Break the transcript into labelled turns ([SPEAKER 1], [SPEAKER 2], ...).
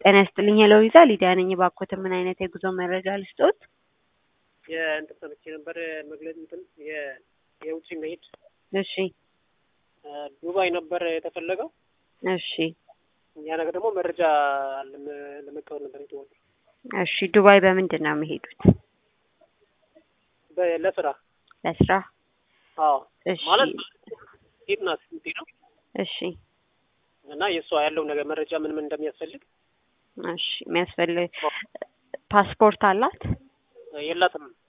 [SPEAKER 1] ጤና ይስጥልኝ ሄሎ ቪዛ ሊዲያ ነኝ። እባክዎትን ምን አይነት የጉዞ መረጃ ልስጥዎት?
[SPEAKER 2] የእንትን ሰምቼ ነበር መግለጽ እንትን የ- የውጭ መሄድ
[SPEAKER 1] እሺ
[SPEAKER 2] ዱባይ ነበር የተፈለገው።
[SPEAKER 1] እሺ
[SPEAKER 2] ያ ነገር ደግሞ መረጃ ለመ- ለመቀበል ነበር የተወጡ
[SPEAKER 1] እሺ ዱባይ በምንድን ነው የሚሄዱት?
[SPEAKER 2] በ- ለስራ
[SPEAKER 1] ለስራ?
[SPEAKER 2] አዎ
[SPEAKER 1] እሺ
[SPEAKER 2] ማለት ሴት ናት የምትሄደው
[SPEAKER 1] እሺ
[SPEAKER 2] እና የእሷ ያለው ነገር መረጃ ምን ምን እንደሚያስፈልግ
[SPEAKER 1] እሺ የሚያስፈልግ ፓስፖርት አላት?
[SPEAKER 2] የላትም